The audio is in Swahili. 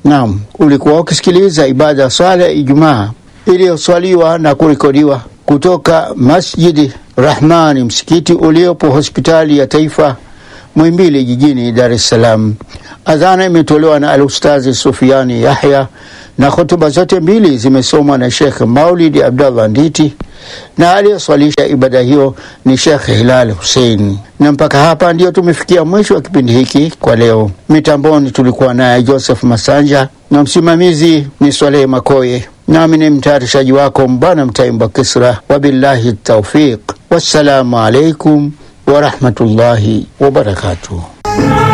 Naam, ulikuwa ukisikiliza ibada ya swala ya Ijumaa iliyoswaliwa na kurekodiwa kutoka Masjidi Rahmani, msikiti uliopo hospitali ya taifa Muhimbili jijini Dar es Salaam. Adhana imetolewa na Alustazi Sufiani Yahya na hotuba zote mbili zimesomwa na Shekh Maulidi Abdallah Nditi na aliyeswalisha ibada hiyo ni Shekh Hilal Hussein. Na mpaka hapa ndio tumefikia mwisho wa kipindi hiki kwa leo. Mitamboni tulikuwa naye Joseph Masanja na msimamizi ni Swalehe Makoye, nami ni mtayarishaji wako Mbwana Mtaimba Kisra. Wabillahi taufiq, wassalamu alaikum warahmatullahi wabarakatuh.